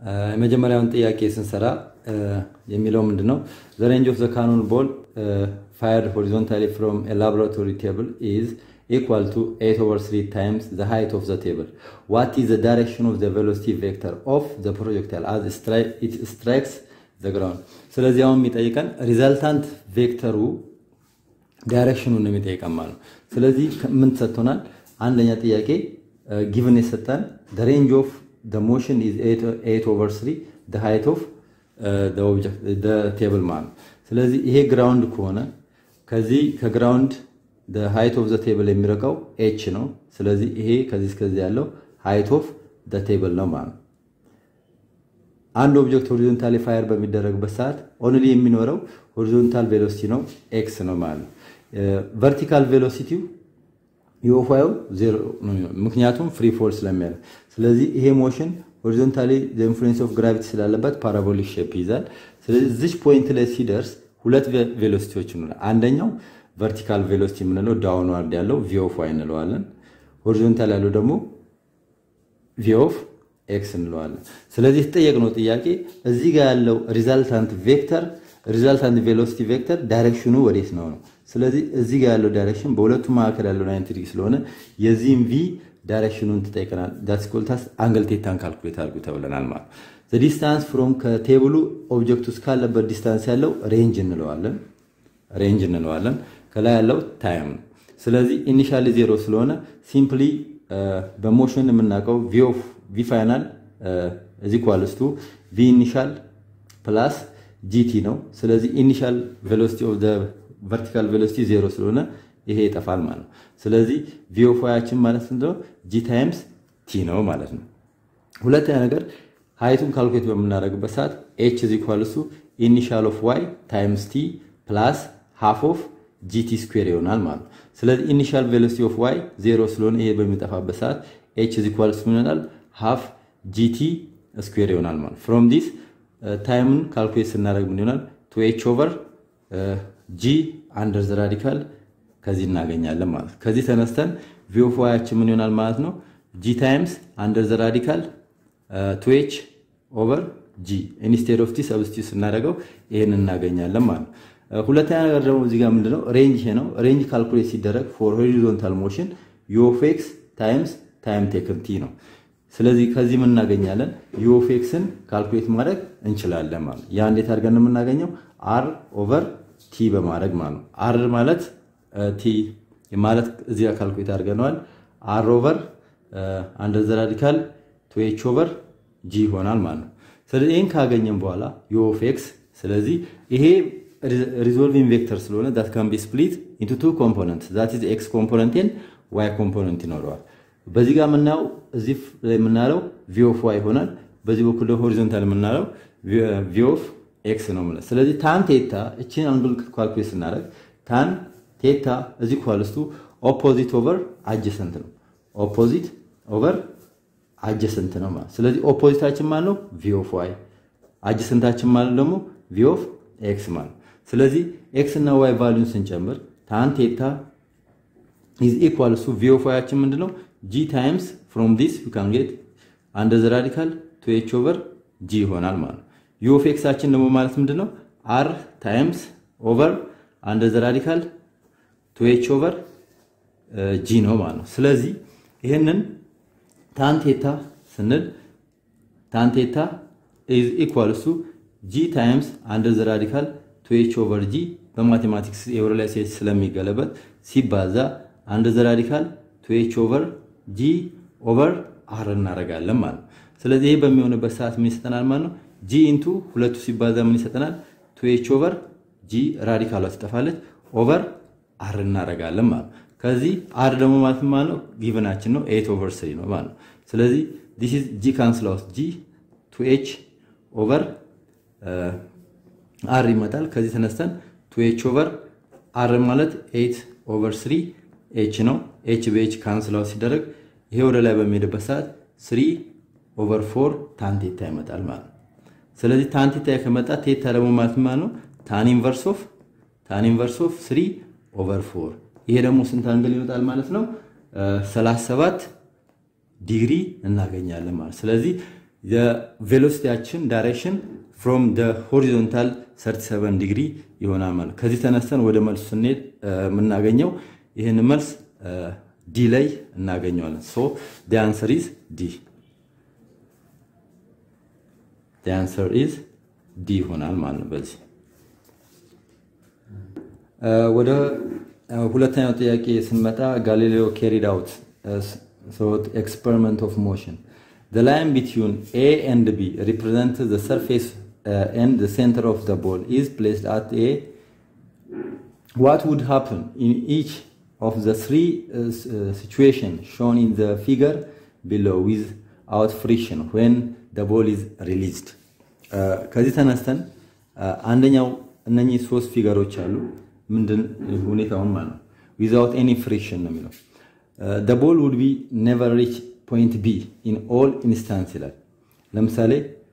የመጀመሪያውን ጥያቄ ስንሰራ የሚለው ምንድን ነው? ዘ ሬንጅ ኦፍ ዘ ካኖን ቦል ፋየርድ ሆሪዞንታሊ ፍሮም ላቦራቶሪ ቴብል ኢዝ ኢኳል ቱ ኤት ኦቨር ስሪ ታይምስ ዘ ሃይት ኦፍ ዘ ቴብል ዋት ኢዝ ዘ ዳይሬክሽን ኦፍ ዘ ቬሎሲቲ ቬክተር ኦፍ ዘ ፕሮጀክታይል አዝ ኢት ስትራይክስ ዘ ግራውንድ። ስለዚህ አሁን የሚጠይቀን ሪዛልታንት ቬክተሩ ዳይሬክሽኑን ነው የሚጠይቀን ማለት ነው። ስለዚህ ምን ተሰጥቶናል? አንደኛ ጥያቄ ጊቭን የሰጠን ሬንጅ ኦፍ ሞሽን ኢዝ ኤት ኦቨር ስሪ ሃይት ኦፍ ቴብል ማለት ነው። ስለዚህ ይሄ ግራውንድ ከሆነ ከዚህ ከግራውንድ ሃይት ኦፍ ዘ ቴብል የሚርቀው ኤች ነው። ስለዚህ ይሄ ከዚህ እስከዚህ ያለው ሃይት ኦፍ ቴብል ነው ማለት ነው። አንድ ኦብጀክት ሆሪዞንታሊ ፋየር በሚደረግበት ሰዓት ኦንሊ የሚኖረው ሆሪዞንታል ቬሎሲቲ ነው ኤክስ ነው ማለት ነው። ቨርቲካል ቬሎሲቲው የወፋዩ ዜሮ ነው ምክንያቱም ፍሪ ፎል ስለሚያደርግ። ስለዚህ ይሄ ሞሽን ሆሪዞንታሊ ኢንፍሉዌንስ ኦፍ ግራቪቲ ስላለበት ፓራቦሊክ ሼፕ ይይዛል። ስለዚህ እዚች ፖይንት ላይ ሲደርስ ሁለት ቬሎሲቲዎች ይኖራል። አንደኛው ቨርቲካል ቬሎሲቲ የምንለው ዳውንዋርድ ያለው ቪ ኦፍ ዋይ እንለዋለን። ሆሪዞንታል ያለው ደግሞ ቪ ኦፍ ኤክስ እንለዋለን። ስለዚህ የተጠየቅነው ጥያቄ እዚህ ጋር ያለው ሪዛልታንት ቬክተር ሪዛልታንት ቬሎሲቲ ቬክተር ዳይሬክሽኑ ወዴት ነው ነው። ስለዚህ እዚህ ጋር ያለው ዳይሬክሽን በሁለቱ መካከል ያለው ናይንቲ ዲግሪ ስለሆነ የዚህም ቪ ዳይሬክሽኑን ትጠይቀናል። ዳትስ ኮልታስ አንግል ቴታን ካልኩሌት አድርጉ ተብለናል ማለት ነው። ዲስታንስ ፍሮም ከቴብሉ ኦብጀክቱ እስካለበት ዲስታንስ ያለው ሬንጅ እንለዋለን ሬንጅ እንለዋለን። ከላይ ያለው ታይም ነው። ስለዚህ ኢኒሻሊ ዜሮ ስለሆነ ሲምፕሊ በሞሽን የምናውቀው ቪ ፋይናል እዚ ኳልስቱ ቪ ኢኒሻል ፕላስ ጂቲ ነው። ስለዚህ ኢኒሻል ቬሎሲቲ ኦፍ ቨርቲካል ቬሎሲቲ ዜሮ ስለሆነ ይሄ ይጠፋል ማለት ነው። ስለዚህ ቪ ኦፍ ዋያችን ማለት ነው ጂ ታይምስ ቲ ነው ማለት ነው። ሁለተኛ ነገር ሃይቱን ካልኩሌት በምናደርግበት ሰዓት ኤች እዚ ኳልሱ ኢኒሻል ኦፍ ዋይ ታይምስ ቲ ፕላስ ሃፍ ኦፍ ጂቲ ስኩዌር ይሆናል ማለት ነው። ስለዚህ ኢኒሻል ቬሎሲቲ ኦፍ ዋይ ዜሮ ስለሆነ ይሄ በሚጠፋበት ሰዓት ኤች እዚ ኳልስ ምን ይሆናል? ሃፍ ጂቲ ስኩዌር ይሆናል ማለት ፍሮም ዲስ ታይምን ካልኩሌት ስናደርግ ምን ይሆናል? ቱ ኤች ኦቨር ጂ አንደር ዘ ራዲካል ከዚህ እናገኛለን ማለት ነው። ከዚህ ተነስተን ቪ ኦፍ ዋያችን ምን ይሆናል ማለት ነው? ጂ ታይምስ አንደር ዘ ራዲካል ቱ ኤች ኦቨር ጂ ኢንስቴድ ኦፍ ቲ ሰብስቲዩት ስናደርገው ይሄን እናገኛለን ማለት ነው። ሁለተኛ ነገር ደግሞ እዚህ ጋር ምንድነው ሬንጅ ይሄ ነው። ሬንጅ ካልኩሌት ሲደረግ ፎር ሆሪዞንታል ሞሽን ዩ ኦፍ ኤክስ ታይምስ ታይም ቴክን ቲ ነው። ስለዚህ ከዚህ ምን እናገኛለን? ዩ ኦፍ ኤክስን ካልኩሌት ማድረግ እንችላለን ማለት ነው። ያ እንዴት አድርገን የምናገኘው አር ኦቨር ቲ በማድረግ ማለት ነው። አር ማለት ቲ ማለት እዚህ ጋር ካልኩሌት አድርገነዋል። አር ኦቨር አንደር ዘ ራዲካል ቱ ኤች ኦቨር ጂ ይሆናል ማለት ነው። ስለዚህ ይህን ካገኘን በኋላ ዩ ኦፍ ኤክስ ስለዚህ ይሄ ሪዞልቪንግ ቬክተር ስለሆነ ዳት ካን ቢ ስፕሊት ኢንቱ ቱ ኮምፖነንት ዛት ኢዝ ኤክስ ኮምፖነንት ኤንድ ዋይ ኮምፖነንት ይኖረዋል። በዚህ ጋር የምናየው እዚህ ላይ የምናለው ቪ ኦፍ ዋይ ይሆናል። በዚህ በኩል ደግሞ ሆሪዞንታል የምናለው ቪ ኦፍ ኤክስ ነው ማለት። ስለዚህ ታን ቴታ እችን አንግል ካልኩሌት ስናደርግ ታን ቴታ እዚህ ኳልስቱ ኦፖዚት ኦቨር አጀሰንት ነው። ኦፖዚት ኦቨር አጀሰንት ነው ማለት። ስለዚህ ኦፖዚታችን ማለት ነው ቪ ኦፍ ዋይ፣ አጀሰንታችን ማለት ደግሞ ቪ ኦፍ ኤክስ ማለት ስለዚህ ኤክስ እና ዋይ ቫሊዩን ስንጨምር ታን ቴታ ኢዝ ኢኳል ቱ ቪ ኦፍ ዋያችን ምንድነው ጂ ታይምስ ፍሮም ዲስ ዩ ካን ጌት አንደር ዘ ራዲካል ቱ ኤች ኦቨር ጂ ይሆናል ማለት ነው። ዩ ኦፍ ኤክሳችን ደግሞ ማለት ምንድነው አር ታይምስ ኦቨር አንደር ዘ ራዲካል ቱ ኤች ኦቨር ጂ ነው ማለት ነው። ስለዚህ ይህንን ታን ቴታ ስንል ታን ቴታ ኢዝ ኢኳል ቱ ጂ ታይምስ አንደር ዘ ራዲካል ቱ ኤች ኦቨር ጂ በማቴማቲክስ የወር ላይ ሴት ስለሚገለበት ሲባዛ አንደር ዘ ራዲካል ቱ ኤች ኦቨር ጂ ኦቨር አር እናደርጋለን ማለት ነው። ስለዚህ ይሄ በሚሆንበት ሰዓት ምን ይሰጠናል ማለት ነው? ጂ ኢንቱ ሁለቱ ሲባዛ ምን ይሰጠናል? ቱ ኤች ኦቨር ጂ ራዲካሏ ትጠፋለች፣ ኦቨር አር እናደርጋለን ማለት ነው። ከዚህ አር ደግሞ ማለት ማለት ነው ጊቨናችን ነው ኤት ኦቨር ስሪ ነው ማለት ነው። ስለዚህ ዲስ ኢዝ ጂ ካንስል አውት ጂ ቱ ኤች ኦቨር አር ይመጣል። ከዚህ ተነስተን ቱ ኤች ኦቨር አር ማለት ኤት ኦቨር ስሪ ኤች ነው። ኤች በኤች ካንስል አውት ሲደረግ ይሄ ወደ ላይ በሚሄድበት ሰዓት ስሪ ኦቨር ፎር ታን ቴታ ይመጣል ማለት ነው። ስለዚህ ታን ቴታ ከመጣ ቴታ ደግሞ ማለት ማለት ነው ታን ኢንቨርስ ኦፍ ታን ኢንቨርስ ኦፍ ስሪ ኦቨር ፎር ይሄ ደግሞ ስንት አንግል ይመጣል ማለት ነው? 37 ዲግሪ እናገኛለን ማለት ስለዚህ የቬሎሲቲያችን ዳይሬክሽን ፍሮም ደ ሆሪዞንታል 37 ዲግሪ ይሆናል ማለት ከዚህ ተነስተን ወደ መልሱ ስንሄድ የምናገኘው ይህን መልስ ዲ ላይ እናገኘዋለን። ሶ ዲ አንሰር ኢዝ ዲ ዲ አንሰር ኢዝ ዲ ይሆናል ማለት ነው። በዚህ ወደ ሁለተኛው ጥያቄ ስንመጣ ጋሊሌዮ ካሪድ አውት ኤክስፐሪመንት ኦፍ ሞሽን The line between A and B represents the surface uh, and the center of the ball is placed at A. What would happen in each of the three uh, situations shown in the figure below without friction when the ball is released? ከዚህ ተነስተን አንደኛው እነኚህ ሶስት ፊገሮች አሉ። ምንድን ሁኔታውን ማለት ነው ዊዛውት ኤኒ ፍሪክሽን ነው የሚለው the ball would be never reach ፖይንት ቢ ኢን ኦል ኢንስታንስ ይላል። ለምሳሌ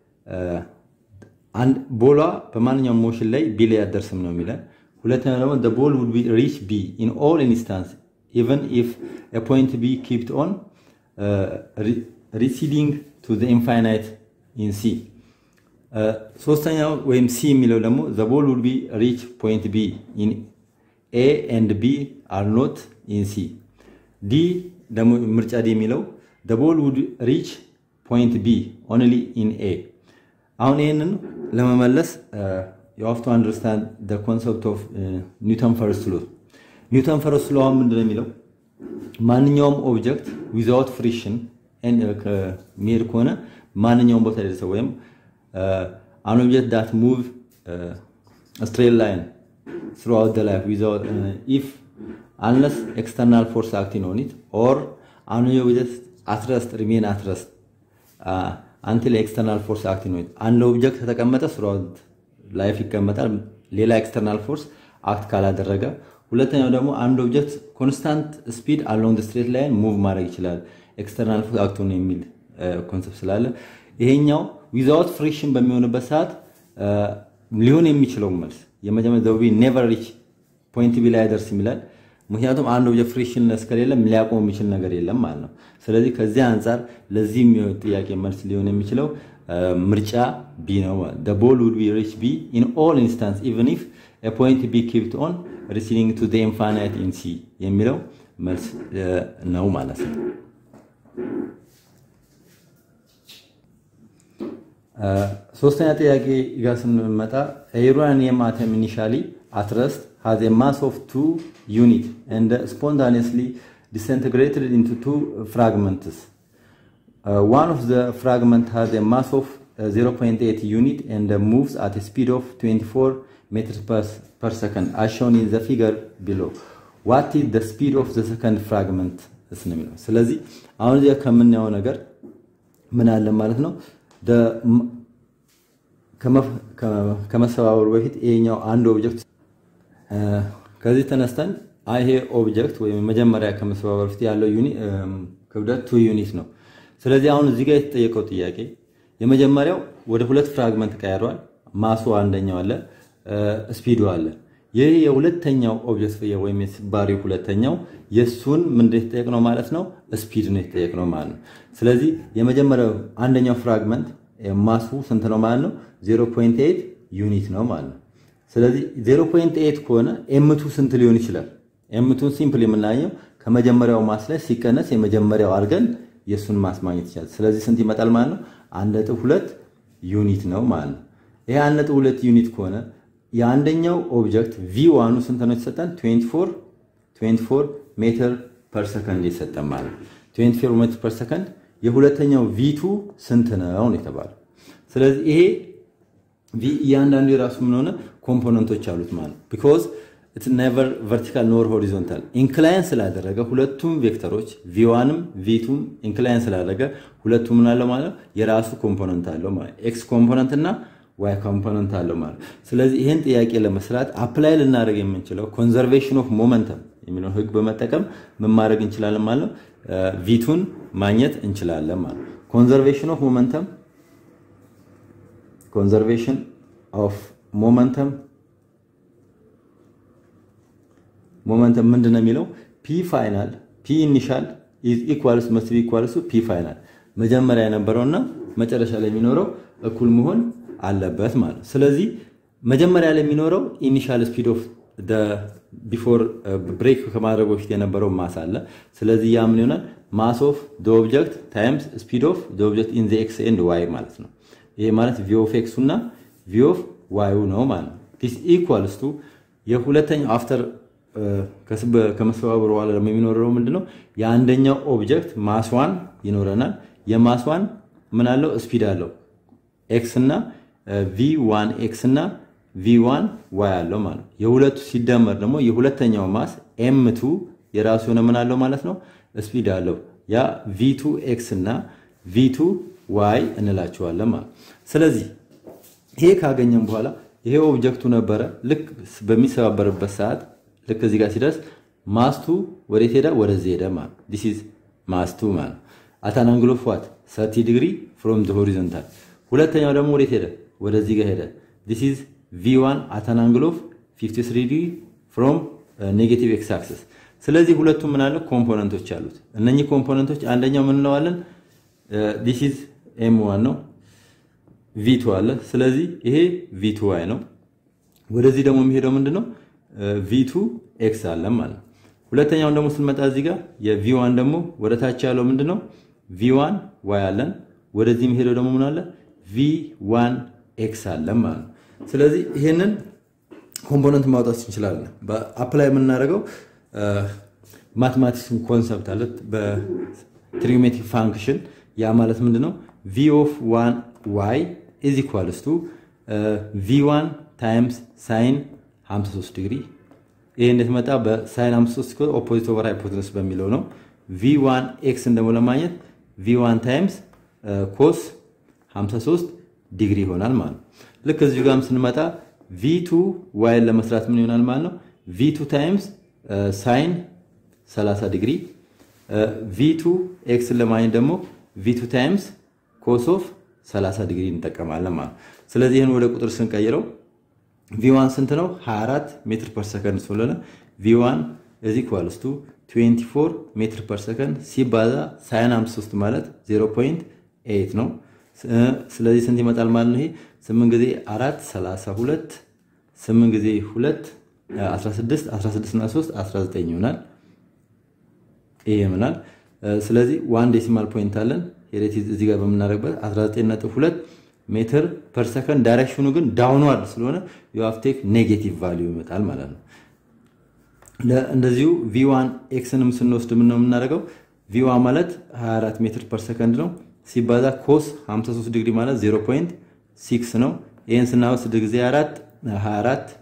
ቦሏ በማንኛውም ሞሽን ላይ ቢ ላይ አደርስም ነው የሚለን። ሁለተኛው ደግሞ the ball would be reach B in all instance even if a point B kept on uh, re receding to the infinite in C ሶስተኛው ወይም ሲ የሚለው ደግሞ the ball would be reach point B in A and B are not in C ዲ ደግሞ ምርጫ ዲ የሚለው the ball would reach point B only in A. አሁን ይህንን ለመመለስ you have to understand the concept of ኒውተን ፈርስት ሎ ኒውተን ፈርስት ሎ አሁን ምንድን ነው የሚለው ማንኛውም ኦብጀክት ዊዛውት ፍሪክሽን የሚሄድ ከሆነ ማንኛውም ቦታ ደርሰ ወይም አን ኦብጀክት ዳት ሙቭ ስትሬት ላይን throughout the life without uh, if unless external force acting on it or an object አትረስት ሪሜን አትረስት አንቲል ኤክስተርናል ፎርስ አክቲንግ ነው። አንድ ኦብጀክት ከተቀመጠ ስራውት ላይፍ ይቀመጣል፣ ሌላ ኤክስተርናል ፎርስ አክት ካላደረገ። ሁለተኛው ደግሞ አንድ ኦብጀክት ኮንስታንት ስፒድ አሎንግ ስትሬት ላይን ሙቭ ማድረግ ይችላል፣ ኤክስተርናል ፎርስ አክት ነው የሚል ኮንሰፕት ስላለ ይሄኛው ዊዛውት ፍሪክሽን በሚሆንበት ሰዓት ሊሆን የሚችለው መልስ የመጀመሪያ ዘውቢ ኔቨር ሪች ፖይንት ቢ ላይ አይደርስም ይላል። ምክንያቱም አንድ ኦብጀክት ፍሪክሽንለስ ከሌለ ሊያቆም የሚችል ነገር የለም ማለት ነው። ስለዚህ ከዚህ አንጻር ለዚህ የሚሆን ጥያቄ መልስ ሊሆን የሚችለው ምርጫ ቢ ነው። the ball would be reach B in all instance even if a point B kept on receding to the infinite in C የሚለው መልስ ነው ማለት ነው። ሶስተኛ ጥያቄ ጋር ስንመጣ ዩራኒየም አተም ኢኒሻሊ at rest has a mass of 2 unit and spontaneously disintegrated into two fragments. Uh, one of the fragment has a mass of uh, 0.8 unit and uh, moves at a speed of 24 meters per, per second as shown in the figure below. What is the speed of the second fragment? ስለዚህ አሁን እዚያ ከምናየው ነገር ምን አለ ማለት ነው ከመሰባበሩ በፊት ይሄኛው አንድ ኦብጀክት ከዚህ ተነስተን ይሄ ኦብጀክት ወይም መጀመሪያ ከመሰባበር በፊት ያለው ክብደት ቱ ዩኒት ነው። ስለዚህ አሁን እዚህ ጋር የተጠየቀው ጥያቄ የመጀመሪያው ወደ ሁለት ፍራግመንት ቀያሯል። ማሱ አንደኛው አለ፣ ስፒዱ አለ። ይህ የሁለተኛው ኦብጀክት ወይም የስባሪው ሁለተኛው የእሱን ምንድን የተጠየቅነው ማለት ነው? ስፒድ ነው የተጠየቅነው ማለት ነው። ስለዚህ የመጀመሪያው አንደኛው ፍራግመንት ማሱ ስንት ነው ማለት ነው? 0.8 ዩኒት ነው ማለት ነው። ስለዚህ 0.8 ከሆነ ኤምቱ ስንት ሊሆን ይችላል? ኤምቱን ሲምፕል የምናየው ከመጀመሪያው ማስ ላይ ሲቀነስ የመጀመሪያው አድርገን የእሱን ማስ ማግኘት ይቻላል። ስለዚህ ስንት ይመጣል ማለት ነው? አንድ ነጥብ ሁለት ዩኒት ነው ማለት ነው። ይሄ አንድ ነጥብ ሁለት ዩኒት ከሆነ የአንደኛው ኦብጀክት ቪ ዋኑ ስንት ነው የተሰጠን? 24 24 ሜትር ፐር ሰከንድ የሰጠን ማለት ነው። 24 ሜትር ፐር ሰከንድ የሁለተኛው ቪቱ ስንት ነው ነው የተባለው። ስለዚህ ይሄ እያንዳንዱ የራሱ ምን ሆነ ኮምፖነንቶች አሉት ማለት ነው። ቢኮዝ ኢትስ ኔቨር ቨርቲካል ኖር ሆሪዞንታል ኢንክላይን ስላደረገ ሁለቱም ቬክተሮች ቪዋንም ቪቱም ኢንክላይን ስላደረገ ሁለቱም ምን አለው ማለት ነው የራሱ ኮምፖነንት አለው ማለት ኤክስ ኮምፖነንት እና ዋይ ኮምፖነንት አለው ማለት ስለዚህ ይህን ጥያቄ ለመስራት አፕላይ ልናደርግ የምንችለው ኮንዘርቬሽን ኦፍ ሞመንተም የሚለውን ህግ በመጠቀም ምን ማድረግ እንችላለን ማለት ነው ቪቱን ማግኘት እንችላለን ማለት ነው ኮንዘርቬሽን ኦፍ ሞመንተም ኮንዘርቬሽን ኦፍ ሞመንተም ሞመንተም ምንድን ነው የሚለው ፒ ፋይናል ፒ ኢኒሻል ኢዝ ኢኳልስ መስት ቢ ኢኳልስ ፒ ፋይናል መጀመሪያ የነበረውና መጨረሻ ላይ የሚኖረው እኩል መሆን አለበት ማለት ነው። ስለዚህ መጀመሪያ ላይ የሚኖረው ኢኒሻል ስፒድ ኦፍ ቢፎር ብሬክ ከማድረጉ በፊት የነበረው ማስ አለ። ስለዚህ ያ ምን ይሆናል? ማስ ኦፍ ኦብጀክት ታይምስ ስፒድ ኦፍ ኦብጀክት ኢን ኤክስ ኤንድ ዋይ ማለት ነው። ይሄ ማለት ቪ ኦፍ ኤክሱ እና ቪ ኦፍ ዋዩ ነው ማለት ነው። ዲስ ኢኳልስ ቱ የሁለተኛው አፍተር ከመሰባበሩ በኋላ ደግሞ የሚኖረው ምንድነው? የአንደኛው ኦብጀክት ማስዋን ይኖረናል። የማስዋን ምን አለው? ስፒድ አለው ኤክስ እና ቪ ዋን ኤክስ እና ቪ ዋን ዋይ አለው ማለት ነው። የሁለቱ ሲደመር ደግሞ የሁለተኛው ማስ ኤም ቱ የራሱ የሆነ ምን አለው ማለት ነው? ስፒድ አለው። ያ ቪ ቱ ኤክስ እና ቪ ቱ ዋይ እንላቸዋለን ማለት ስለዚህ ይሄ ካገኘን በኋላ ይሄ ኦብጀክቱ ነበረ። ልክ በሚሰባበርበት ሰዓት ልክ እዚህ ጋር ሲደርስ ማስቱ ወዴት ሄደ? ወደዚህ ሄደ ማለት ዲስ ኢዝ ማስቱ ማለት አታን አንግል ኦፍ ዋት 30 ዲግሪ ፍሮም ዘ ሆሪዞንታል። ሁለተኛው ደግሞ ወዴት ሄደ? ወደዚህ ጋር ሄደ። ዲስ ኢዝ ቪ1 አታን አንግል ኦፍ 53 ዲግሪ ፍሮም ኔጌቲቭ ኤክስ አክሰስ። ስለዚህ ሁለቱም ምን አለ ኮምፖነንቶች አሉት። እነኚህ ኮምፖነንቶች አንደኛው ምን እንለዋለን? ዲስ ኢዝ ኤም ዋን ነው ቪቱ አለ። ስለዚህ ይሄ ቪቱ ዋይ ነው። ወደዚህ ደግሞ የሚሄደው ምንድነው? ቪቱ ኤክስ አለ ማለት ነው። ሁለተኛውን ደግሞ ስንመጣ እዚህ ጋር የቪዋን ደግሞ ወደ ታች ያለው ምንድነው? ቪዋን ዋይ አለን። ወደዚህ የሚሄደው ደግሞ ምን አለ? ቪዋን ኤክስ አለ ማለት ነው። ስለዚህ ይሄንን ኮምፖነንት ማውጣት እንችላለን። በአፕላይ የምናደርገው ማቴማቲክስን ኮንሰፕት አለ በትሪጎሜትሪክ ፋንክሽን ያ ማለት ምንድነው? ቪ ኦፍ ዋን ዋይ ኢዝ ኢኳልስ ቱ ቪ1 ታይምስ ሳይን 53 ዲግሪ። ይሄ እንዴት መጣ? በሳይን 53 ሲኮ ኦፖዚት ኦቨር ሃይፖቴነስ በሚለው ነው። ቪ1 ኤክስን ደግሞ ለማግኘት ቪ1 ታይምስ ኮስ 53 ዲግሪ ይሆናል ማለት ነው። ልክ እዚሁ ጋርም ስንመጣ ቪ2 ዋይን ለመስራት ምን ይሆናል ማለት ነው? ቪ2 ታይምስ ሳይን 30 ዲግሪ ቪ2 ኤክስን ለማግኘት ደግሞ ቪ2 ታይምስ ኮስ ኦፍ 30 ዲግሪ እንጠቀማለን ማለት ነው። ስለዚህ ይህን ወደ ቁጥር ስንቀይረው ቪዋን ስንት ነው? 24 ሜትር ፐር ሰከንድ ስለሆነ ቪዋን እዚ ኢኳልስ ቱ 24 ሜትር ፐር ሰከንድ ሲባዛ ሳይን 53 ማለት 0.8 ነው። ስለዚህ ስንት ይመጣል ማለት ነው? ይሄ 8 ጊዜ 4 32 8 ጊዜ 2 16 16 እና 3 19 ይሆናል። ይሄ ይሆናል። ስለዚህ ዋን ዴሲማል ፖይንት አለን ሄሬት እዚህ ጋር በምናደርግበት 19.2 ሜትር ፐር ሰከንድ ዳይሬክሽኑ ግን ዳውንዋርድ ስለሆነ ዩአፍቴክ ኔጌቲቭ ቫሊዩ ይመጣል ማለት ነው። እንደዚሁ ቪዋን ኤክስንም ስንወስድ ምን ነው የምናደርገው? ቪዋን ማለት 24 ሜትር ፐር ሰከንድ ነው ሲባዛ ኮስ 53 ዲግሪ ማለት 0.6 ነው። ይህን ስናወስ 6 ጊዜ 4 24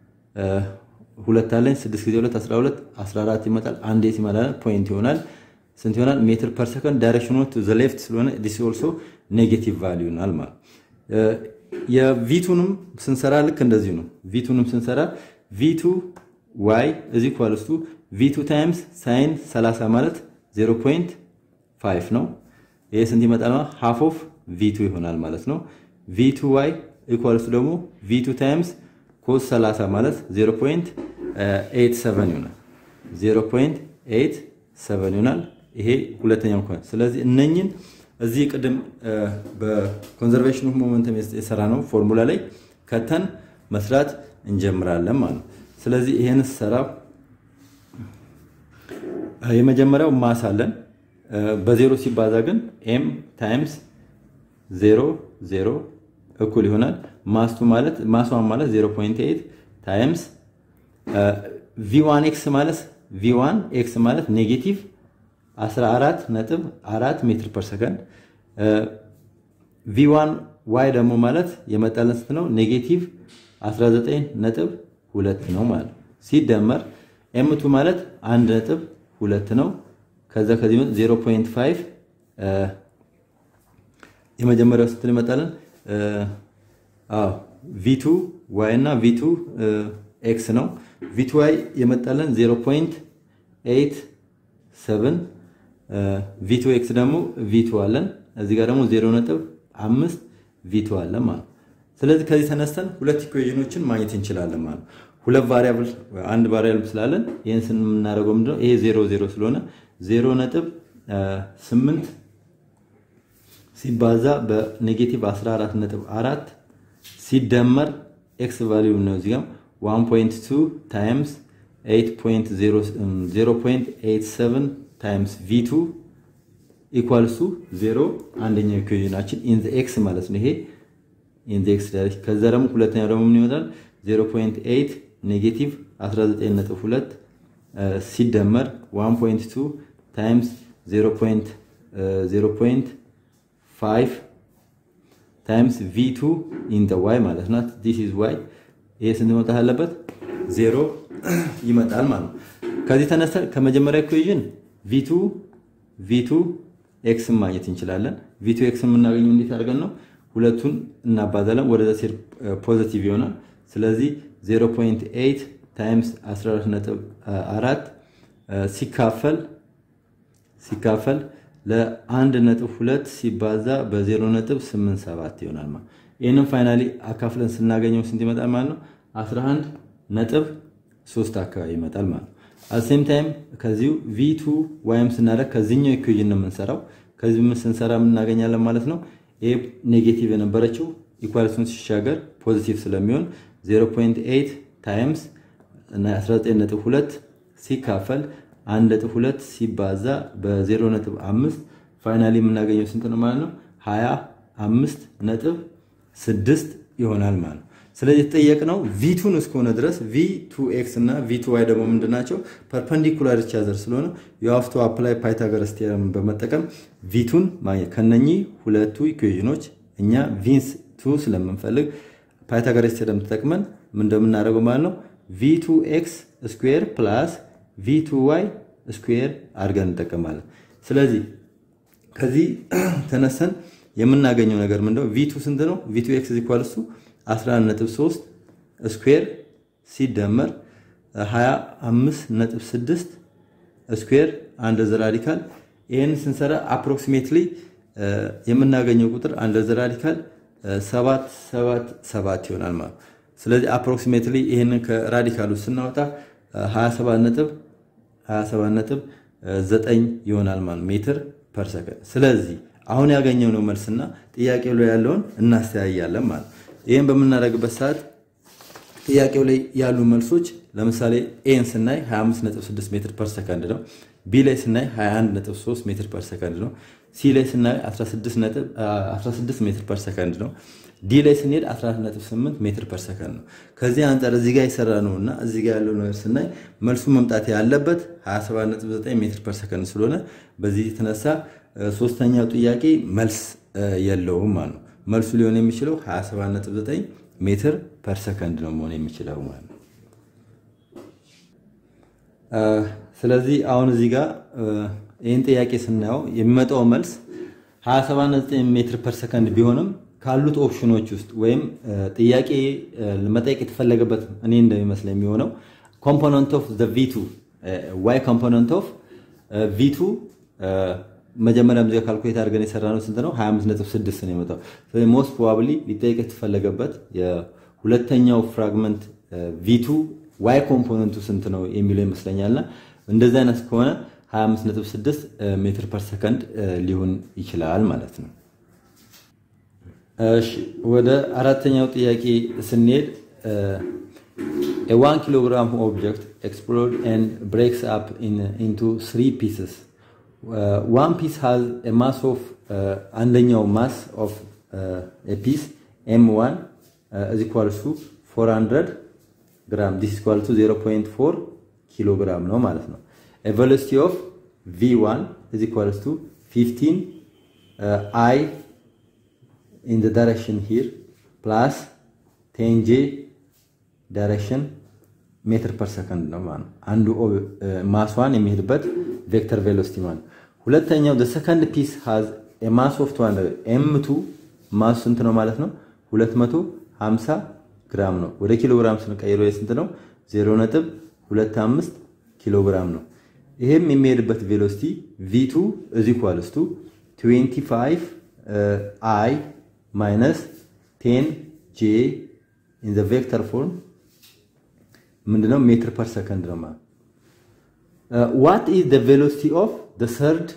ሁለት አለኝ 6 ጊዜ 2 12 14 ይመጣል። አንዴ ሲመጣ ፖይንት ይሆናል። ስንት ይሆናል? ሜትር ፐር ሰከንድ ዳይሬክሽኑ ቱ ዘ ሌፍት ስለሆነ ዲስ ኦልሶ ኔጌቲቭ ቫሊዩ ይሆናል ማለት የቪቱንም ስንሰራ ልክ እንደዚሁ ነው። ቪቱንም ስንሰራ ቪቱ ዋይ እዚ ኳልስቱ ቪቱ ታይምስ ሳይን 30 ማለት 0.5 ነው። ይሄ ስንት ይመጣል? ሃፍ ኦፍ ቪቱ ይሆናል ማለት ነው። ቪቱ ዋይ ኢኳልስቱ ደግሞ ቪቱ ታይምስ ኮስ 30 ማለት 0.87 ይሆናል። 0.87 ይሆናል። ይሄ ሁለተኛው ኮን ስለዚህ እነኝን እዚህ ቅድም በኮንዘርቬሽን ኦፍ ሞመንተም የሰራ ነው ፎርሙላ ላይ ከተን መስራት እንጀምራለን ማለት ነው። ስለዚህ ይሄን ሰራ የመጀመሪያው ማስ አለን በዜሮ ሲባዛ ግን ኤም ታይምስ ዜሮ ዜሮ እኩል ይሆናል ማስቱ ማለት ማስዋን ማለት 0.8 ታይምስ ቪዋን ኤክስ ማለት ቪዋን ኤክስ ማለት ኔጌቲቭ 14 ነጥብ 4 ሜትር ፐር ሰከንድ ቪዋን ዋይ ደግሞ ማለት የመጣለን ስንት ነው? ኔጌቲቭ 19 ነጥብ 2 ነው ማለት ሲደመር ኤምቱ ማለት 1 ነጥብ 2 ነው። ከዛ ከዚህ 0.5 የመጀመሪያው ስንት ይመጣለን? አዎ ቪቱ ዋይ እና ቪቱ ኤክስ ነው። ቪቱ ዋይ የመጣለን 0.87 ቪቱ ኤክስ ደግሞ ቪቱ አለን እዚህ ጋር ደግሞ 0.5 ቪቱ አለን ማለት ስለዚህ ከዚህ ተነስተን ሁለት ኢኩዌሽኖችን ማግኘት እንችላለን ማለት ሁለት ቫሪያብል አንድ ቫሪያብል ስላለን ይህን ስንምናደርገው ምንድነው ይሄ 0 0 ስለሆነ 0 ነጥብ 8 ሲባዛ በኔጌቲቭ 14.4 ሲደመር ኤክስ ቫሊዩ ነው እዚህ ጋር 1.2 ታይምስ 0.87 ታይምስ ቪ2 ኢኳልሱ 0 አንደኛው ኢኩዌሽናችን ኢን ዘ ኤክስ ማለት ነው። ይሄ ኢን ዘ ኤክስ ዳይሬክሽን። ከዛ ደግሞ ሁለተኛው ደግሞ ምን ይመጣል? 0.8 ኔጌቲቭ 19.2 ሲደመር 1.2 ታይምስ 0.5 ታይምስ ቪ2 ኢን ዘ ዋይ ማለት ናት። ዲስ ኢዝ ዋይ። ይሄ ስንት መውጣት አለበት? ዜሮ ይመጣል ማለት ነው። ከዚህ ተነሳ ከመጀመሪያ ኢኩዌሽን ቪ2 ቪ2 ኤክስን ማግኘት እንችላለን። ቪ2 ኤክስን የምናገኘው እንዴት አድርገን ነው? ሁለቱን እናባዛለን፣ ወደዛ ሲር ፖዚቲቭ ይሆናል። ስለዚህ 0.8 ታይምስ 14.4 ሲካፈል ሲካፈል ለአንድ ነጥብ ሁለት ሲባዛ በዜሮ ነጥብ ስምንት ሰባት ይሆናል ማለት ይህንም ፋይናሊ አካፍለን ስናገኘው ስንት ይመጣል ማለት ነው? 11 ነጥብ ሶስት አካባቢ ይመጣል ማለት ነው። አሴም ታይም ከዚሁ ቪቱ ዋይም ስናደርግ ከዚህኛው ኢኩዌዥን ነው የምንሰራው። ከዚህ ስንሰራ የምናገኛለን ማለት ነው። ይሄ ኔጌቲቭ የነበረችው ኢኳሊቲውን ሲሻገር ፖዚቲቭ ስለሚሆን 0.8 ታይምስ 19.2 ሲካፈል 1.2 ሲባዛ በ0.5 ፋይናሊ የምናገኘው ስንት ነው ማለት ነው? 25 ነጥብ 6 ይሆናል ማለት ነው። ስለዚህ የተጠየቅነው ቪቱን እስከሆነ ድረስ ቪቱ ኤክስ እና ቪቱ ዋይ ደግሞ ምንድን ናቸው? ፐርፐንዲኩላር ቻዘር ስለሆነ የሀፍቶ አፕላይ ፓይታገረስ ቴረምን በመጠቀም ቪቱን ማግኘት ከነኚህ ሁለቱ ኢኩዌዥኖች እኛ ቪንስ ቱ ስለምንፈልግ ፓይታገረስ ቴረም ተጠቅመን ምን እንደምናደርገው ማለት ነው ቪቱ ኤክስ ስኩዌር ፕላስ ቪቱ ዋይ ስኩዌር አድርገን እንጠቀማለን። ስለዚህ ከዚህ ተነሰን የምናገኘው ነገር ምንድነው? ቪቱ ስንት ነው? ቪቱ ኤክስ ኢኳልስ 11.3 ስኩዌር ሲደመር 25.6 ስኩዌር አንድ ዘ ራዲካል ይህን ስንሰራ አፕሮክሲሜትሊ የምናገኘው ቁጥር አንድ ዘ ራዲካል 777 ይሆናል ማለት ነው። ስለዚህ አፕሮክሲሜትሊ ይህንን ከራዲካሉ ስናወጣ 27 ነጥብ 27 ነጥብ 9 ይሆናል ማለት ሜትር ፐር ሰከንድ። ስለዚህ አሁን ያገኘነው መልስና ጥያቄው ላይ ያለውን እናስተያያለን ማለት ይህን በምናደርግበት ሰዓት ጥያቄው ላይ ያሉ መልሶች ለምሳሌ ኤን ስናይ 256 ሜትር ፐር ሰከንድ ነው። ቢ ላይ ስናይ 213 ሜትር ፐር ሰከንድ ነው። ሲ ላይ ስናይ 16 ሜትር ፐር ሰከንድ ነው። ዲ ላይ ስንሄድ 148 ሜትር ፐር ሰከንድ ነው። ከዚህ አንጻር እዚህ ጋር የሰራ ነው እና እዚህ ጋር ያለው ነገር ስናይ መልሱ መምጣት ያለበት 279 ሜትር ፐር ሰከንድ ስለሆነ በዚህ የተነሳ ሶስተኛው ጥያቄ መልስ የለውም ማለት ነው። መልሱ ሊሆን የሚችለው 279 ሜትር ፐር ሰከንድ ነው መሆን የሚችለው ማለት ነው። ስለዚህ አሁን እዚህ ጋር ይህን ጥያቄ ስናየው የሚመጣው መልስ 279 ሜትር ፐር ሰከንድ ቢሆንም ካሉት ኦፕሽኖች ውስጥ ወይም ጥያቄ መጠየቅ የተፈለገበት እኔ እንደሚመስለ የሚሆነው ኮምፖነንት ኦፍ ቪቱ ዋይ ኮምፖነንት ኦፍ ቪቱ መጀመሪያም ዚጋ ካልኩሌት አድርገን የሰራ ነው ስንት ነው? 25.6 ነው የመጣው። ስለዚህ ሞስት ፕሮባብሊ ሊጠየቅ የተፈለገበት የሁለተኛው ፍራግመንት ቪቱ ዋይ ኮምፖነንቱ ስንት ነው የሚለው ይመስለኛልና እንደዚህ አይነት ከሆነ 25.6 ሜትር ፐር ሰከንድ ሊሆን ይችላል ማለት ነው። እሺ ወደ አራተኛው ጥያቄ ስንሄድ ዋን ኪሎ ግራም ኦብጀክት ኤክስፕሎድ ኤንድ ብሬክስ አፕ ኢንቱ ስሪ ፒስስ ዋን ፒስ ሃዝ ማስ ኦፍ አንደኛው ማስ ኦፍ ፒስ ኤም ዋን እዚ ኳልሱ 400 ግራም ዲስ ኢኳል ቱ 0.4 ኪሎ ግራም ነው ማለት ነው። ቬሎሲቲ ኦፍ v1 እዚ ኳልስ ቱ 15 አይ ኢን ዘ ዳይሬክሽን ሂር ፕላስ 10 ጄ ዳይሬክሽን ሜትር ፐር ሰከንድ ነው ማለት ነው። አንዱ ማስዋን የሚሄድበት ቬክተር ቬሎሲቲ ማለት ሁለተኛው the second piece has a mass of 200 m2 ማስ ስንት ነው ማለት ነው 250 ግራም ነው። ወደ ኪሎ ግራም ስንቀይረው የስንት ነው 0.25 ኪሎ ግራም ነው። ይሄም የሚሄድበት ቬሎሲቲ v2 is equals to 25 i minus 10 j in the vector form ምንድነው ሜትር ፐር ሰከንድ ነው ማለት ዋት ኢዝ ዘ ቬሎሲቲ ኦፍ ዘ ሰርድ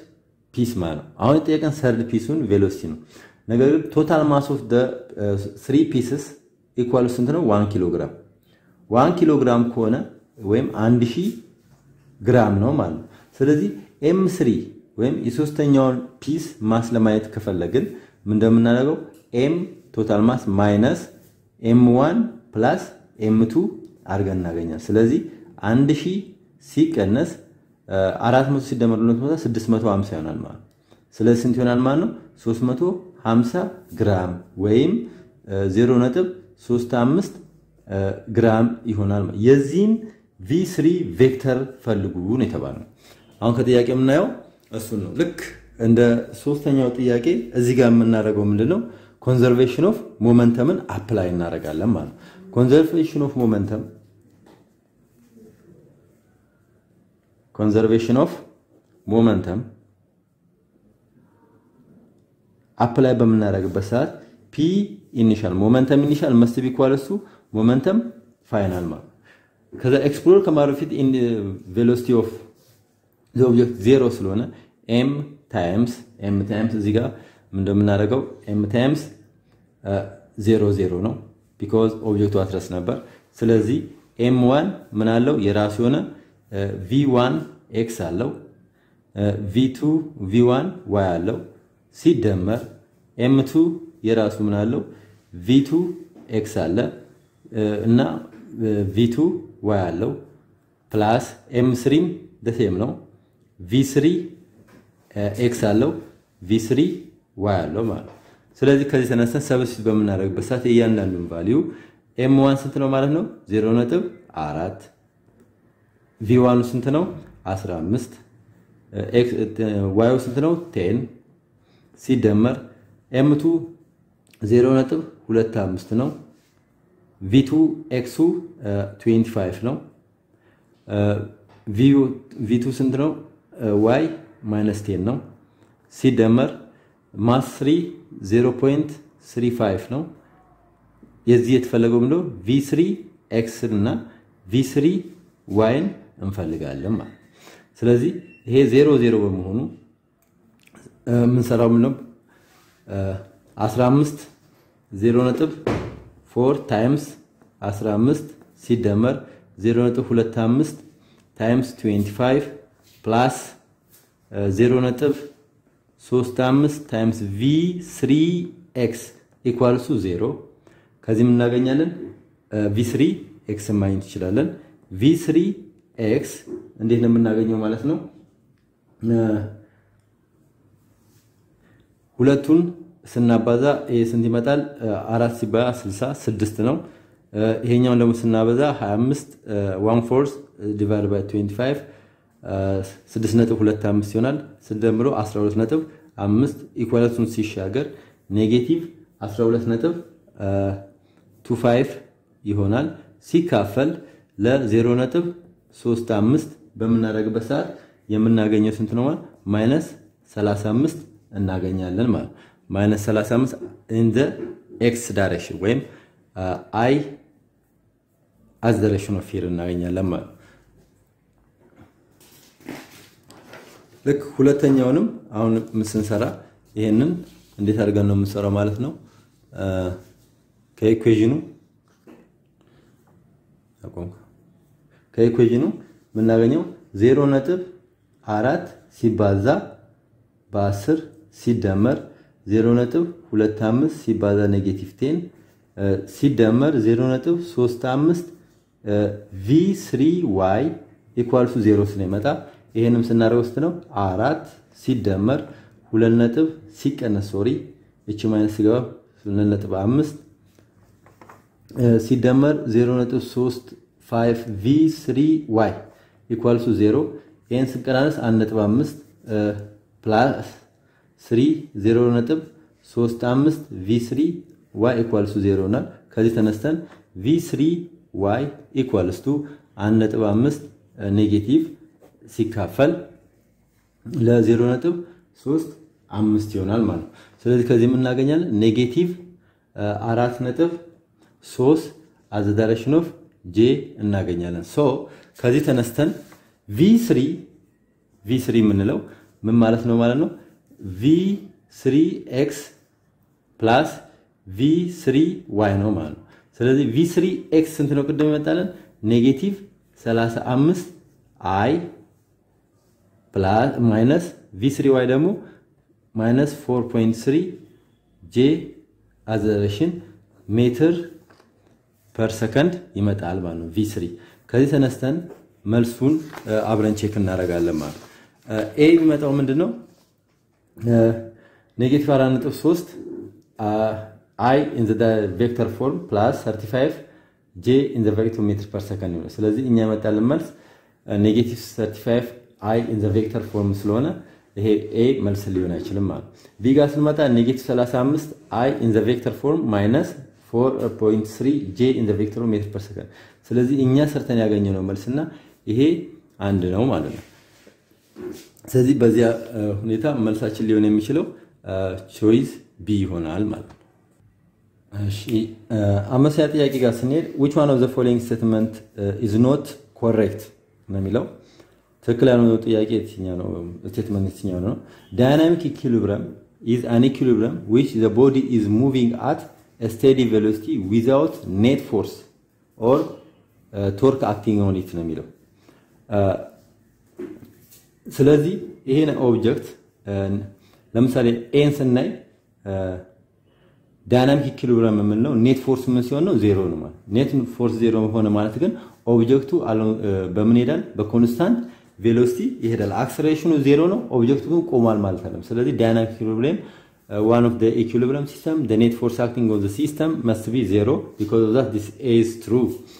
ፒስ ማለት ነው። አሁን የጠየቀን ሰርድ ፒሱን ቬሎሲቲ ነው። ነገር ግን ቶታል ማስ ኦፍ ስሪ ፒስስ ኢኳል ስንት ነው? ዋን ኪሎ ግራም። ዋን ኪሎ ግራም ከሆነ ወይም አንድ ሺህ ግራም ነው ማለት ነው። ስለዚህ ኤም ስሪ ወይም የሶስተኛውን ፒስ ማስ ለማየት ከፈለግን ምን እንደምናደርገው ኤም ቶታል ማስ ማይነስ ኤም ዋን ፕላስ ኤም ቱ አድርገን እናገኛል። ስለዚህ አንድ ሺህ ሲቀነስ አራት መቶ ሲደመር ሁለት መቶ ስድስት መቶ ሀምሳ ይሆናል ማለት ነው። ስለዚህ ስንት ይሆናል ማለት ነው? ሶስት መቶ ሀምሳ ግራም ወይም ዜሮ ነጥብ ሶስት አምስት ግራም ይሆናል። የዚህን ቪ ስሪ ቬክተር ፈልጉ ነው የተባለው። አሁን ከጥያቄ የምናየው እሱን ነው። ልክ እንደ ሶስተኛው ጥያቄ እዚህ ጋር የምናደርገው ምንድን ነው? ኮንዘርቬሽን ኦፍ ሞመንተምን አፕላይ እናደርጋለን ማለት ነው። ኮንዘርቬሽን ኦፍ ሞመንተም ኮንዘርቬሽን ኦፍ ሞመንተም አፕላይ በምናደርግበት ሰዓት ፒ ኢኒሻል ሞመንተም ኢኒሻል መስት ቢ ኢኳል እሱ ሞመንተም ፋይናል ማለት ከዛ ኤክስፕሎር ከማድረግ በፊት ቬሎሲቲ ኦፍ ዘ ኦብጀክት ዜሮ ስለሆነ ኤም ታይምስ ኤም ታይምስ እዚህ ጋር እንደምናደርገው ኤም ታይምስ ዜሮ ዜሮ ነው ቢኮዝ ኦብጀክቱ አትረስ ነበር። ስለዚህ ኤም ዋን ምን አለው የራሱ የሆነ ቪ ዋን ኤክስ አለው ቪ ቱ ቪ ዋን ዋይ አለው ሲደመር ኤም ቱ የራሱ ምን አለው ቪ ቱ ኤክስ አለ እና ቪ ቱ ዋይ አለው ፕላስ ኤም ስሪም ደሴም ነው ቪ ስሪ ኤክስ አለው ቪ ስሪ ዋይ አለው ማለት ነው። ስለዚህ ከዚህ ተነስተን ሰብስቲት በምናደርግበት ሰዓት እያንዳንዱን ቫሊዩ ኤም ዋን ስንት ነው ማለት ነው? ዜሮ ነጥብ አራት ቪ ዋኑ ስንት ነው? 15 ዋዩ ስንት ነው? ቴን ሲደመር ኤምቱ 0.25 ነው። ቪቱ ኤክሱ 25 ነው። ቪቱ ስንት ነው? ዋይ ማይነስ ቴን ነው። ሲደመር ማስ 3 0.35 ነው። የዚህ የተፈለገው ምንድነው? ቪ3 ኤክስ እና ቪ3 ዋይን እንፈልጋለን ማለት ስለዚህ ይሄ ዜሮ ዜሮ በመሆኑ የምንሰራው ምንድነው? 15 0 ነጥብ 4 ታይምስ 15 ሲደመር 0 ነጥብ 25 ታይምስ 25 ፕላስ 0 ነጥብ 35 ታይምስ ቪ 3 ኤክስ ኢኳልሱ 0 ከዚህ እናገኛለን ቪ 3 ኤክስ ማግኘት እንችላለን። ቪ 3 ኤክስ እንዴት ነው የምናገኘው ማለት ነው? ሁለቱን ስናባዛ ይሄ ስንት ይመጣል? አራት ሲባዛ 60 ስድስት ነው። ይሄኛውን ደግሞ ስናበዛ 25 ዋን ፎርስ ዲቫይድ ባይ 25 6 ነጥብ 25 ይሆናል። ስንደምሮ 12 ነጥብ 5 ኢኳሊቲውን ሲሻገር ኔጌቲቭ 12 ነጥብ 25 ይሆናል። ሲካፈል ለ0 ነጥብ 35 በምናደርግበት ሰዓት የምናገኘው ስንት ነው? ማይነስ 35 እናገኛለን ማለት ማይነስ 35 ኢን ዘ ኤክስ ዳይሬክሽን ወይም አይ አዝ ዳይሬክሽን ኦፍ ፊር እናገኛለን ማለት ልክ ሁለተኛውንም አሁን ስንሰራ ይሄንን እንዴት አድርገን ነው የምንሰራው ማለት ነው። ከኢኩዌዥኑ ከኢኩዌዥኑ የምናገኘው ዜሮ ነጥብ አራት ሲባዛ በአስር ሲደመር ዜሮ ነጥብ ሁለት አምስት ሲባዛ ኔጌቲቭ ቴን ሲደመር ዜሮ ነጥብ ሶስት አምስት ቪ ስሪ ዋይ ኢኳልሱ ዜሮ ስለሚመጣ ይሄንም ስናደርገው ውስጥ ነው አራት ሲደመር ሁለት ነጥብ ሲቀነስ ሶሪ እቺ ማይነስ ሲገባ ሁለት ነጥብ አምስት ሲደመር ዜሮ ነጥብ ሶስት ፋይቭ ቪ ስሪ ዋይ ኢኳልሱ ዜሮ ይህን ስንቀናነስ አንድ ነጥብ አምስት ፕላስ ስሪ ዜሮ ነጥብ ሶስት አምስት ቪ ስሪ ዋይ ኢኳልሱ ዜሮ ይሆናል። ከዚህ ተነስተን ቪ ስሪ ዋይ ኢኳልስ ቱ አንድ ነጥብ አምስት ኔጌቲቭ ሲካፈል ለዜሮ ነጥብ ሶስት አምስት ይሆናል ማለት ነው። ስለዚህ ከዚህ የምናገኛለን ኔጌቲቭ አራት ነጥብ ሶስት አዘ ዳይሬክሽን ኦፍ ጄ እናገኛለን። ሶ ከዚህ ተነስተን ቪ ስሪ ቪ ስሪ የምንለው ምን ማለት ነው ማለት ነው ቪ ስሪ ኤክስ ፕላስ ቪ ስሪ ዋይ ነው ማለት ነው። ስለዚህ ቪ ስሪ ኤክስ ስንት ነው? ቅድም ይመጣለን ኔጌቲቭ 35 አይ ፕላስ ማይነስ ቪ ስሪ ዋይ ደግሞ ማይነስ 4.3 ጄ አዘሬሽን ሜትር ፐር ሰከንድ ይመጣል ማለት ነው። ቪ ስሪ ከዚህ ተነስተን መልሱን አብረን ቼክ እናደርጋለን ማለት ነው። ኤ የሚመጣው ምንድን ነው? ኔጌቲቭ 4.3 አይ ኢን ዘ ቬክተር ፎርም ፕላስ 35 ጄ ኢን ዘ ቬክተር ሜትር ፐር ሰከንድ ነው። ስለዚህ እኛ የመጣልን መልስ ኔጌቲቭ 35 አይ ኢን ዘ ቬክተር ፎርም ስለሆነ ይሄ ኤ መልስ ሊሆን አይችልም ማለት ቢ ጋር ስንመጣ ኔጌቲቭ 35 አይ ኢን ዘ ቬክተር ፎርም ማይነስ 4.3 ጄ ኢን ዘ ቬክተር ሜትር ፐር ሰከንድ። ስለዚህ እኛ ሰርተን ያገኘነው መልስና ይሄ አንድ ነው ማለት ነው። ስለዚህ በዚያ ሁኔታ መልሳችን ሊሆን የሚችለው ቾይስ ቢ ይሆናል ማለት ነው። እሺ አምስተኛ ጥያቄ ጋር ስንሄድ which one of the following statement is not correct ነው የሚለው ትክክል ያልሆነው ጥያቄ የትኛው ነው? ስቴትመንት የትኛው ነው? ዳይናሚክ ኢኩሊብረም is an equilibrium which the body is moving at a steady velocity without net force or uh, torque acting on it ነው የሚለው ስለዚህ ይሄን ኦብጀክት ለምሳሌ ኤን ስናይ ዳይናሚክ ኢኩሊብሪየም የምንለው ኔት ፎርስ ምን ሲሆን ነው? ዜሮ ነው ማለት። ኔት ፎርስ ዜሮ ሆነ ማለት ግን ኦብጀክቱ በምን ይሄዳል? በኮንስታንት ቬሎሲቲ ይሄዳል። አክሰሌሬሽኑ ዜሮ ነው፣ ኦብጀክቱ ግን ቆሟል ማለት አይደለም። ስለዚህ ዳይናሚክ ኢኩሊብሪየም ዋን ኦፍ ዘ ኢኩሊብሪየም ሲስተም ዘ ኔት ፎርስ አክቲንግ ኦን ዘ ሲስተም መስት ቢ ዜሮ ቢኮዝ ኦፍ ዛት ዲስ ኢዝ ትሩ።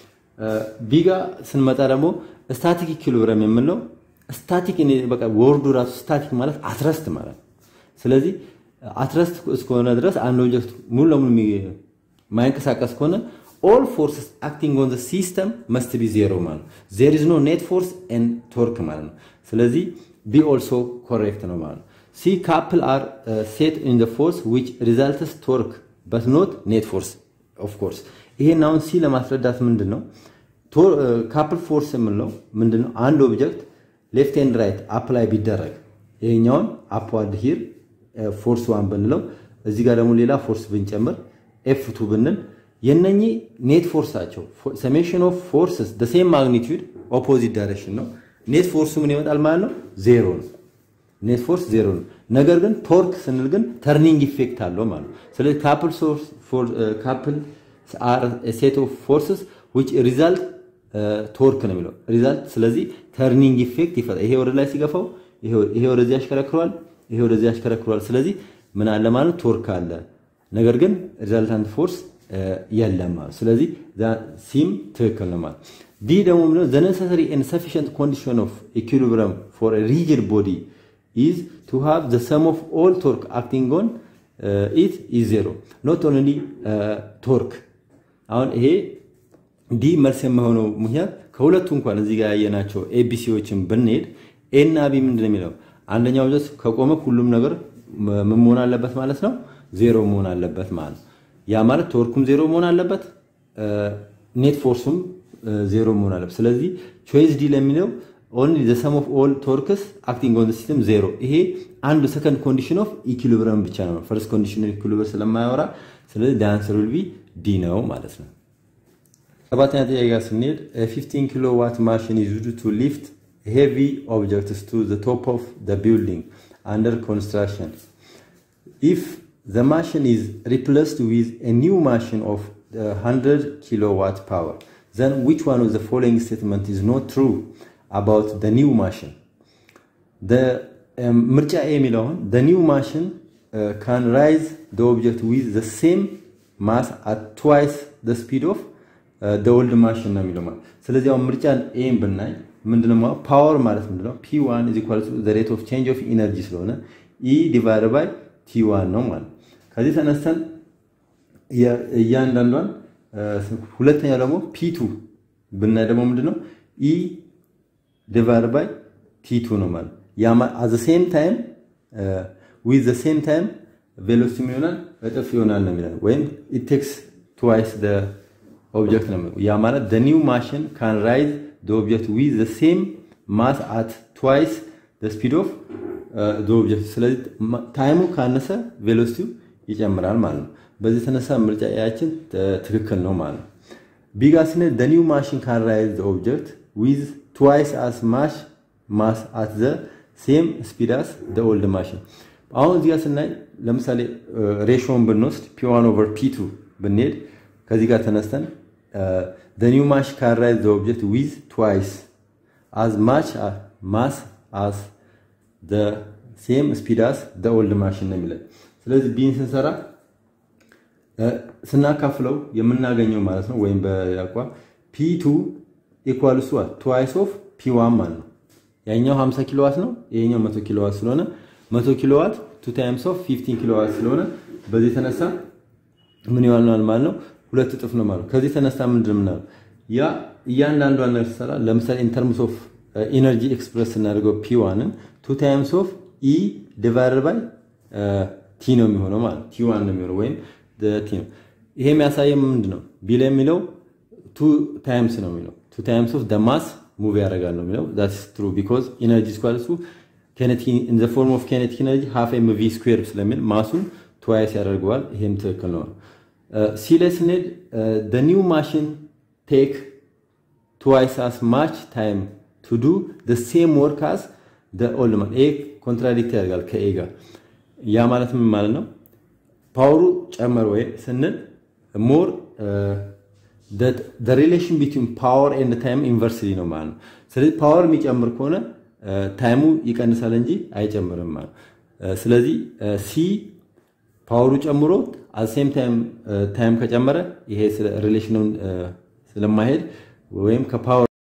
ቢጋ ስንመጣ ደግሞ ስታቲክ ኢኩሊብሪየም የምንለው ስታቲክ በቃ ወርዱ ራሱ ስታቲክ ማለት አትረስት ማለት ነው። ስለዚህ አትረስት እስከሆነ ድረስ አንድ ኦብጀክት ሙሉ ለሙሉ ማይንቀሳቀስ ከሆነ ኦል ፎርስስ አክቲንግ ኦን ሲስተም መስት ቢ ዜሮ ማለት ነው። ዜር ኢዝ ኖ ኔት ፎርስ ኤንድ ቶርክ ማለት ነው። ስለዚህ ቢ ኦልሶ ኮሬክት ነው ማለት ነው። ሲ ካፕል አር ሴት ኢን ዘ ፎርስ ዊች ሪዛልትስ ቶርክ በት ኖት ኔት ፎርስ ኦፍ ኮርስ። ይሄን አሁን ሲ ለማስረዳት ምንድን ነው ካፕል ፎርስ የምንለው ምንድን ነው? አንድ ኦብጀክት ሌፍት ኤንድ ራይት አፕላይ ቢደረግ ይሄኛውን አፕዋርድ ሂር ፎርስ ዋን ብንለው እዚህ ጋር ደግሞ ሌላ ፎርስ ብንጨምር ኤፍ ቱ ብንል የነኚህ ኔት ፎርሳቸው ሰሜሽን ኦፍ ፎርስስ ደ ሴም ማግኒቲዩድ ኦፖዚት ዳይሬክሽን ነው። ኔት ፎርሱ ምን ይመጣል ማለት ነው? ዜሮ ነው። ኔት ፎርስ ዜሮ ነው። ነገር ግን ቶርክ ስንል ግን ተርኒንግ ኢፌክት አለው ማለት ነው። ስለዚህ ካፕል ካፕል ሴት ኦፍ ፎርስስ ዊች ሪዛልት ቶርክ ነው የሚለው ሪዛልት። ስለዚህ ተርኒንግ ኢፌክት ይፈጥራል። ይሄ ወደ ላይ ሲገፋው ይሄ ወደዚህ ያሽከረክረዋል፣ ይሄ ወደዚህ ያሽከረክረዋል። ስለዚህ ምን አለ ማለት ቶርክ አለ። ነገር ግን ሪዛልታንት ፎርስ የለም ማለት ስለዚህ ሲም ትክክል ነው ማለት ዲ ደግሞ ምንድነው ዘ ነሰሰሪ ኤንድ ሰፊሽንት ኮንዲሽን ኦፍ ኢኩሊብሪየም ፎር ሪጅድ ቦዲ ኢዝ ቱ ሃቭ ዘ ሰም ኦፍ ኦል ቶርክ አክቲንግ ኦን ኢት ኢዝ ዜሮ ኖት ኦንሊ ቶርክ አሁን ይሄ ዲ መልስ የማይሆነው ምክንያት ከሁለቱ እንኳን እዚህ ጋር ያየናቸው ኤቢሲዎችን ብንሄድ ኤ እና ቢ ምንድን ነው የሚለው አንደኛው ጀስ ከቆመ ሁሉም ነገር ምን መሆን አለበት ማለት ነው ዜሮ መሆን አለበት ማለት ነው ያ ማለት ቶርኩም ዜሮ መሆን አለበት ኔት ፎርሱም ዜሮ መሆን አለበት ስለዚህ ቾይስ ዲ ለሚለው ኦንሊ ዘ ሰም ኦፍ ኦል ቶርክስ አክቲንግ ኦን ሲስተም ዜሮ ይሄ አንዱ ሰከንድ ኮንዲሽን ኦፍ ኢኩሊብሪየም ብቻ ነው ፈርስት ኮንዲሽን ኢኩሊብሪየም ስለማያወራ ስለዚህ ዳንሰር ዊል ቢ ዲ ነው ማለት ነው ሰባተኛ ጥያቄ ጋር ስንሄድ 15 ኪሎ ዋት ማሽን ኢዝ ዩዝድ ቱ ሊፍት ሄቪ ኦብጀክትስ ቱ ዘ ቶፕ ኦፍ ዘ ቢልዲንግ አንደር ኮንስትራክሽን ኢፍ the machine is replaced with a new machine of uh, 100 kilowatt power then which one of the following statement is not true about the new machine the ምርጫ ኤ የሚለውን the new machine uh, can rise the object with the same mass at twice the speed of uh, the old machine ነው የሚለው ማለት ስለዚህ አሁን ምርጫን ኤን ብናይ ምንድነው ፓወር ማለት ምንድነው p1 is equal to the rate of change of energy ስለሆነ e divided by t1 ነው ማለት ከዚህ ተነስተን እያንዳንዷን ሁለተኛው ደግሞ ፒቱ ብናይ ደግሞ ምንድነው ኢ ዲቫይድ ባይ ቲቱ ነው ማለት አዘ ሴም ታይም ዊዝ ዘ ሴም ታይም ቬሎሲቲ ይሆናል እጥፍ ይሆናል ነው የሚለው ወይም ኢት ቴክስ ትዋይስ ደ ኦብጀክት ነው ያ ማለት ደ ኒው ማሽን ካን ራይዝ ደ ኦብጀክት ዊዝ ዘ ሴም ማስ አት ትዋይስ ደ ስፒድ ኦፍ ኦብጀክት። ስለዚህ ታይሙ ካነሰ ቬሎሲቲው ይጨምራል ማለት ነው። በዚህ የተነሳ ምርጫ ያችን ትክክል ነው ማለት ነው። ቢጋ ስንል the new machine can rise the object with twice as much mass at the same speed as the old machine አሁን እዚህ ጋር ስናይ ለምሳሌ ሬሾን ብንወስድ ፒ1 ኦቨር ፒ2 ብንሄድ ከዚህ ጋር ተነስተን the new machine can rise the object with twice as much mass as the same speed as the old machine ነው የሚለን። ስለዚህ ቢን ስንሰራ ስናካፍለው የምናገኘው ማለት ነው ወይም በያቋ ፒ2 ኢኳልስ ዋት ትዋይስ ኦፍ ፒ1 ማለት ነው። ያኛው 50 ኪሎዋት ነው፣ ይሄኛው 100 ኪሎዋት ስለሆነ 100 ኪሎዋት ቱ ታይምስ ኦፍ 15 ኪሎዋት ስለሆነ በዚህ የተነሳ ምን ይሆናል ማለት ነው? ሁለት እጥፍ ነው ማለት ነው። ከዚህ የተነሳ ምንድን ምናለው ያ እያንዳንዷን ነገር ሲሰራ ለምሳሌ ኢን ተርምስ ኦፍ ኢነርጂ ኤክስፕረስ ስናደርገው ፒዋንን ቱ ታይምስ ኦፍ ኢ ዲቫይደድ ባይ ቲ ነው የሚሆነው ማለት ቲ ዋን ነው የሚሆነው ወይም ቲ ነው። ይሄ የሚያሳየው ምንድን ነው? ቢል የሚለው ቱ ታይምስ ነው የሚለው ቱ ታይምስ ኦፍ ማስ ሙቭ ያደርጋል ነው የሚለው ዛትስ ትሩ ቢኮዝ ኢነርጂ ስኳልሱ ኢን ዘ ፎርም ኦፍ ኬኔቲክ ኢነርጂ ሃፍ ኤም ቪ ስኩዌር ስለሚል ማሱን ትዋይስ ያደርገዋል። ይሄም ትክክል ነው። ሲ ላይ ስንሄድ ኒው ማሽን ቴክ ትዋይስ አስ ማች ታይም ቱ ዱ ሴም ወርክ አስ ኦልድ ማን። ይሄ ኮንትራዲክት ያደርጋል ከኤ ጋር። ያ ማለት ምን ማለት ነው? ፓወሩ ጨመር ወይ ስንል ሞር ሪሌሽን ቢትዊን ፓወር ኤንድ ታይም ኢንቨርስሊ ነው ማለት ነው። ስለዚህ ፓወር የሚጨምር ከሆነ ታይሙ ይቀንሳል እንጂ አይጨምርም ማለት ነው። ስለዚህ ሲ ፓወሩ ጨምሮ አሴም ታይም ከጨመረ ይሄ ሪሌሽኑን ስለማይሄድ ወይም ከፓወር